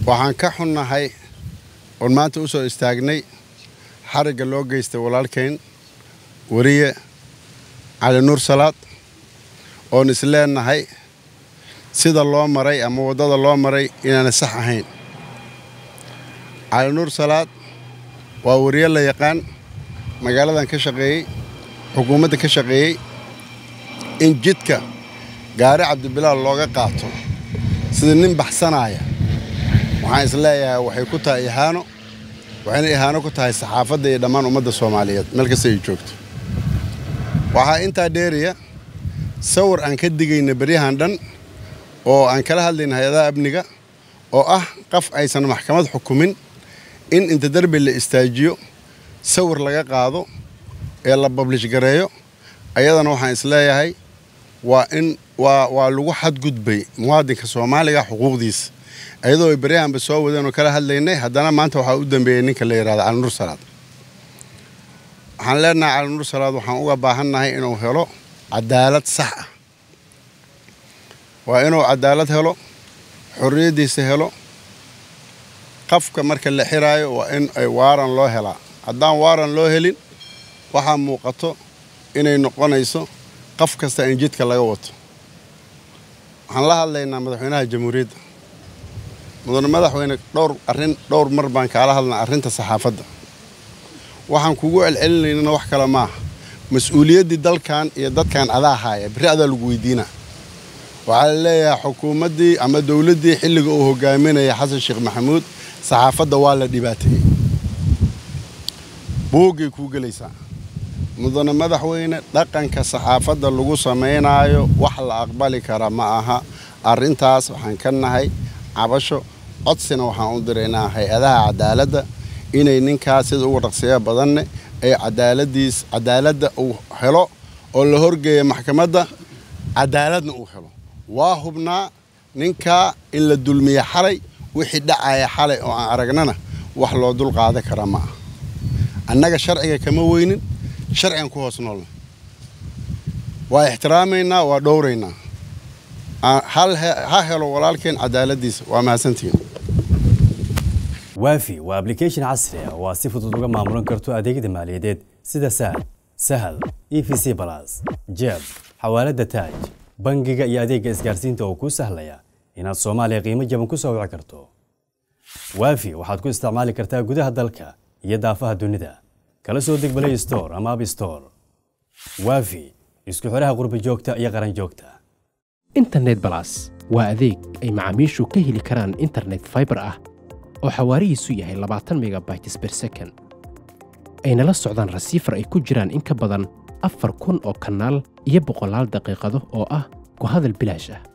waxaan ka xunnahay oon maanta u soo istaagnay xarigga loo geystay walaalkayn weriye cali nuur salaad oon isleenahay sida loo maray ama waddada loo maray inaana sax ahayn cali nuur salaad waa weriye la yaqaan magaaladan ka shaqeeyey xukuumadda ka shaqeeyey in jidka gaari cabdibilaal looga qaato sida nin baxsanaaya waxaan isleeyahay waxay ku tahay ihaano waxayna ihaano ku tahay saxaafadda iyo dhammaan ummadda soomaaliyeed meel kasta ay joogto waxaa intaa dheeraya sawir aan ka digayna beryahan dhan oo aan kala hadlayna hay-adaha amniga oo ah qof aysan maxkamad xukumin in inta derbi la istaajiyo sawir laga qaado ee la bablish gareeyo ayadana waxaan isleeyahay waa in waa waa lagu xadgudbay muwaadinka soomaaliga xuquuqdiisa ayadoo ay beryahanba soo wadeen oo kala hadlaynay haddana maanta waxaa u dambeeyey ninka la yidhahda cali nuur salaad waxaan leenahay cali nuur salaad waxaan uga baahannahay inuu helo cadaalad sax ah waa inuu cadaalad helo xorriyaddiisa helo qafka marka la xiraayo waa in ay waaran loo helaa haddaan waaran loo helin waxaa muuqato inay noqonayso qof kasta in jidka laga wato waxaan la hadlaynaa madaxweynaha jamhuuriyadda mudane madaxweyne dhowr arrin dhowr mar baan kaala hadlnaa arrinta saxaafadda waxaan kugu celcelinaynana wax kale maaha mas-uuliyaddii dalkan iyo dadkan adaa haaya berri adaa lagu weydiinaa waxaa la leeyahay xukuumaddii ama dowladdii xilliga uu hogaaminaya xasan sheekh maxamuud saxaafadda waa la dhibaateeyey buuggay kuu gelaysaa mudane madaxweyne dhaqanka saxaafadda lagu samaynaayo wax la aqbali kara ma aha arrintaas waxaan ka nahay cabasho codsina waxaan u diraynaa hay-adaha cadaaladda inay ninkaas sida ugu dhaqsiya badanne ay cadaaladiis cadaaladda uu helo oo la horgeeya maxkamadda cadaaladna uu helo waa hubnaa ninkaa in la dulmiye xalay wixii dhacaya xalay oo aan aragnana wax loo dul qaadan kara ma aha annaga sharciga kama weynin sharcigan ku hoos noolna waa ixtiraamaynaa waa dhowraynaa ha helo walaalkeen cadaaladdiisa waa mahadsantihiin waafi waa ablication casri ah oo aad si fudud uga maamulan karto adeegyada maaliyadeed sida sahal sahal e v c balas jeeb xawaaladda taaj bangiga iyo adeegga isgaarsiinta oo kuu sahlaya inaad soomaaliya qiimo jaban ku soo wici karto waafi waxaad ku isticmaali kartaa gudaha dalka iyo daafaha dunida kala soo deg balay store ama ab store waafi isku xidhaha qurbi joogta iyo qaran joogta internet balas waa adeeg ay macaamiishu ka heli karaan internet fiber ah oo xawaarihiisu yahay labaatan megabytes per second ayna la socdaan rasiifar ay ku jiraan in ka badan afar kun oo kanaal iyo boqolaal daqiiqado oo ah ku hadal bilaash ah